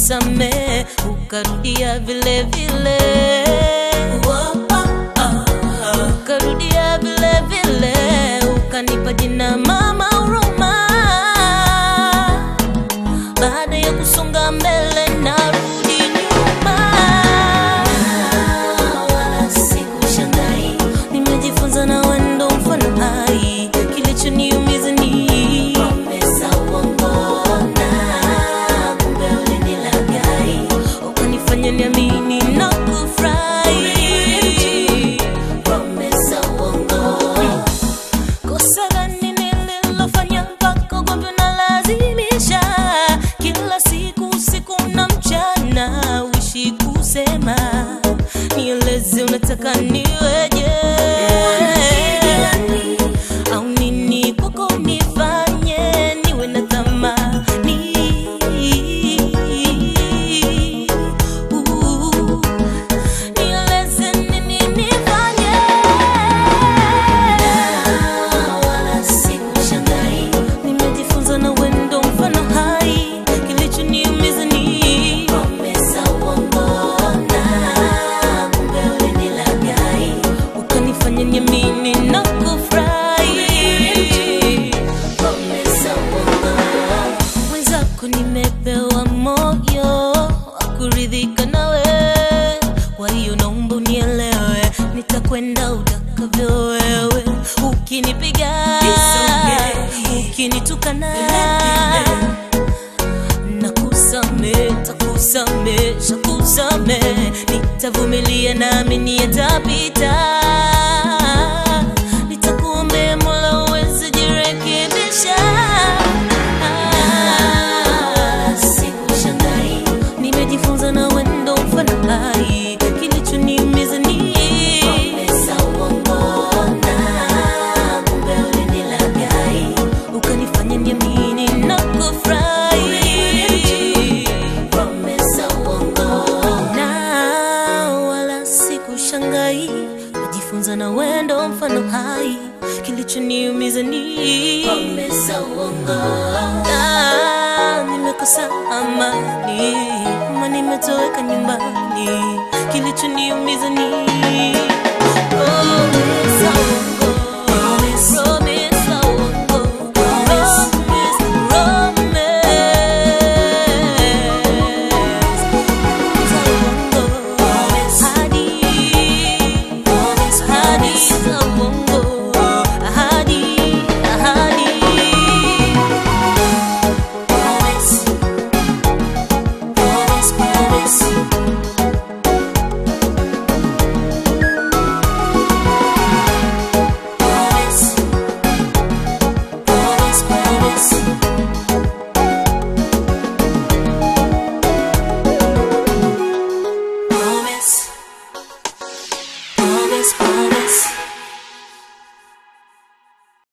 nikakusamee ukarudia vile vile ukarudia vile vile ukanipa jina mama huruma baada ya kusonga mbele narudi nyuma wala sikushangai nimejifunza na wendo mfano hai kilichoniumiza ni promesa uongona kumbe ulinilagai ukanifanya niamini na kufurahi promesa uongo Kosa gani nililofanya mpaka ugomvi unalazimisha kila siku usiku na mchana uishi kusema nieleze unataka niweje au nini kwako nifanye niwe na thamani Uh. Nieleze nini nifanye wala sikushangai nimejifunza na wendo mfano hai kilichoniumiza ni promesa uongona kumbe ulinilagai ukanifanya niamini na kufurahi promesa uongo mwenzako nimepewa moyo wa kuridhika nawe kwa hiyo naomba unielewe nitakwenda utakavyo wewe ukinipiga ukinitukana nakusame takusame shakusame nitavumilia nami yatapita nitakuombea mola uweze jirekebisha sikushangai nimejifunza na wendo mfano hai kilichoniumiza ni promesa uongona kumbe ulinilagai ukanifanya niamini na kufurahi promesa uongo na wala sikushangai najifunza na wendo mfano hai kilichoniumiza ni promesa uongo Ah, nimekosa amani ama nimetoweka nyumbani kilichoniumiza ni promesa uongo